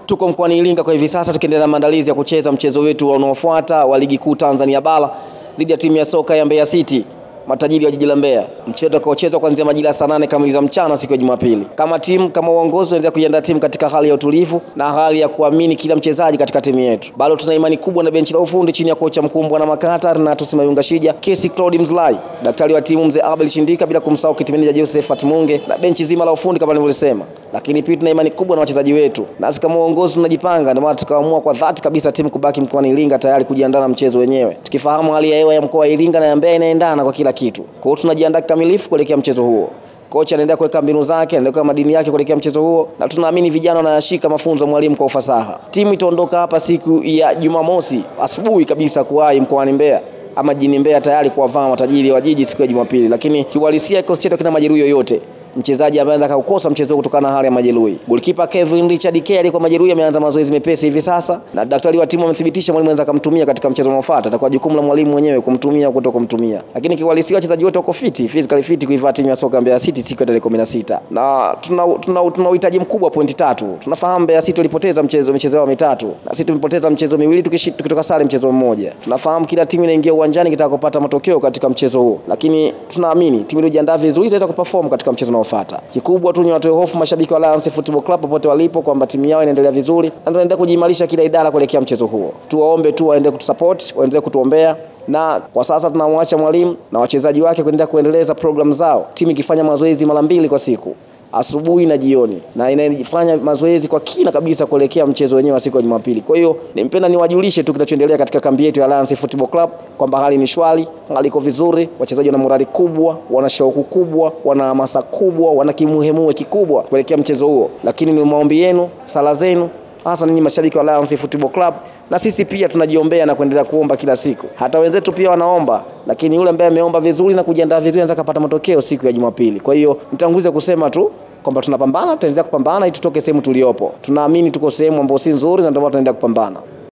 Tuko mkoani Iringa kwa hivi sasa tukiendelea na maandalizi ya kucheza mchezo wetu unaofuata wa ligi kuu Tanzania bara dhidi ya timu ya soka ya Mbeya City matajiri wa jiji la Mbeya, mchezo utakaochezwa kuanzia majira saa nane kamili za mchana siku ya Jumapili. Kama timu kama uongozi tunaendelea kuiandaa timu katika hali ya utulivu na hali ya kuamini kila mchezaji katika timu yetu. Bado tuna imani kubwa na benchi la ufundi chini ya kocha mkuu Bwana Makata na Mayunga Shija, Kesi Claude Mzlai, daktari wa timu mzee Abel Shindika, bila kumsahau kitimeneja Joseph Munge na benchi zima la ufundi kama nilivyosema. Lakini pia tuna imani kubwa na wachezaji wetu, nasi kama uongozi tunajipanga, ndio maana tukaamua kwa dhati kabisa timu kubaki mkoani Iringa tayari kujiandaa na mchezo wenyewe, tukifahamu hali ya hewa ya mkoa wa Iringa na ya Mbeya inaendana kwa kila kitu. Kwa hiyo tunajiandaa kikamilifu kuelekea mchezo huo. Kocha anaendelea kuweka mbinu zake, anaendelea kuweka madini yake kuelekea mchezo huo, na tunaamini vijana wanayashika mafunzo mwalimu kwa ufasaha. Timu itaondoka hapa siku ya Jumamosi asubuhi kabisa kuwahi mkoani Mbeya ama jijini Mbeya tayari kuwavaa matajiri wa jiji siku ya Jumapili, lakini kiuhalisia kikosi chetu kina majeruhi yoyote mchezaji ambaye anaweza kukosa mchezo kutokana na hali ya majeruhi. Goalkeeper Kevin Richard K alikuwa majeruhi, ameanza mazoezi mepesi hivi sasa, na daktari wa timu amethibitisha mwalimu anaweza kumtumia katika mchezo unaofuata. Itakuwa jukumu la mwalimu mwenyewe kumtumia au kutokumtumia, lakini kiuhalisia wachezaji wote wako fiti, physically fit kuivaa timu ya soka Mbeya City siku ya tarehe 16 na tuna tuna, tuna uhitaji mkubwa pointi tatu. Tunafahamu Mbeya City walipoteza mchezo michezo yao mitatu na sisi tumepoteza mchezo miwili tukitoka sare mchezo mmoja. Tunafahamu kila timu inaingia uwanjani kitaka kupata matokeo katika mchezo huo, lakini tunaamini timu iliyojiandaa vizuri itaweza kuperform katika mchezo unaofuata. Kikubwa tu ni watoe hofu mashabiki wa Lions Football Club popote walipo kwamba timu yao inaendelea vizuri na tunaendelea kujiimarisha kila idara kuelekea mchezo huo. Tuwaombe tu waendelee kutusupport, waendelee kutuombea na kwa sasa tunamwacha mwalimu na wachezaji wake kuendelea kuendeleza programu zao, timu ikifanya mazoezi mara mbili kwa siku asubuhi na jioni, na inafanya mazoezi kwa kina kabisa kuelekea mchezo wenyewe wa siku ya Jumapili. Kwa hiyo nimpenda niwajulishe tu kinachoendelea katika kambi yetu ya Lions Football Club kwamba hali ni shwari, hali iko vizuri, wachezaji wana morali kubwa, wana shauku kubwa, wana hamasa kubwa, wana kimuhemue kikubwa kuelekea mchezo huo, lakini ni maombi yenu, sala zenu hasa ninyi mashabiki wa Lions Football Club, na sisi pia tunajiombea na kuendelea kuomba kila siku. Hata wenzetu pia wanaomba, lakini yule ambaye ameomba vizuri na kujiandaa vizuri anaweza kupata matokeo siku ya Jumapili. Kwa hiyo nitangulize kusema tu kwamba tunapambana, tutaendelea kupambana ili tutoke sehemu tuliopo. Tunaamini tuko sehemu ambayo si nzuri, na ndio maana tunaendelea kupambana.